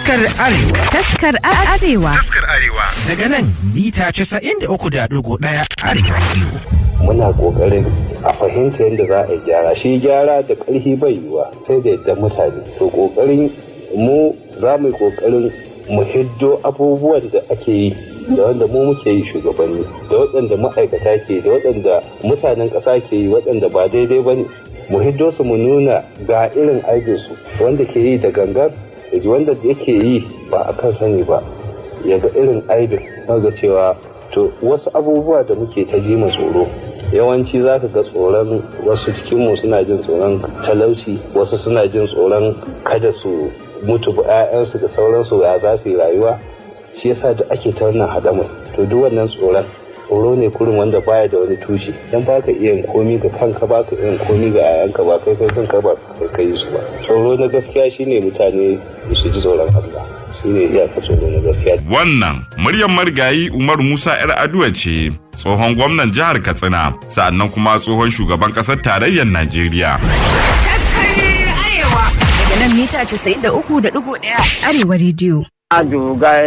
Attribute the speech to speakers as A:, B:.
A: Taskar Arewa.
B: Taskar Arewa.
C: Taskar Arewa.
A: Daga nan mita 93.1 Arewa Radio.
D: muna kokarin a fahimta yadda za a yi gyara shi gyara da ƙarfi bai yiwa sai da yadda mutane to kokarin mu za mu yi kokarin mu hiddo abubuwan da ake yi da wanda mu muke yi shugabanni da waɗanda ma'aikata ke da waɗanda mutanen ƙasa ke yi waɗanda ba daidai ba ne mu hiddo su mu nuna ga irin aikinsu wanda ke yi da gangan da wanda yake yi ba a kan sani ba ya ga irin aibin ga cewa to wasu abubuwa da muke ta ji tsoro yawanci za ka ga tsoron wasu cikinmu suna jin tsoron talauci wasu suna jin tsoron kada su mutu ba 'ya'yansu da sauransu ya za su yi rayuwa shi yasa da ake ta wannan haɗamai to duk wannan tsoron tsoro ne kurin wanda baya da wani tushe dan ba ka iya komi ga kanka ba ka iya komi ga 'ya'yanka ba kai kai kanka ba kai yi su ba tsoro na gaskiya shine mutane su ji tsoron Allah shine iyaka tsoro na gaskiya
C: Wannan muryar marigayi Umar Musa 'yar Aduwa ce tsohon gwamnan jihar Katsina sa'annan kuma tsohon shugaban ƙasar tarayyar Najeriya.
B: Daga nan mita 93.1 Arewa Radio.
E: Adugai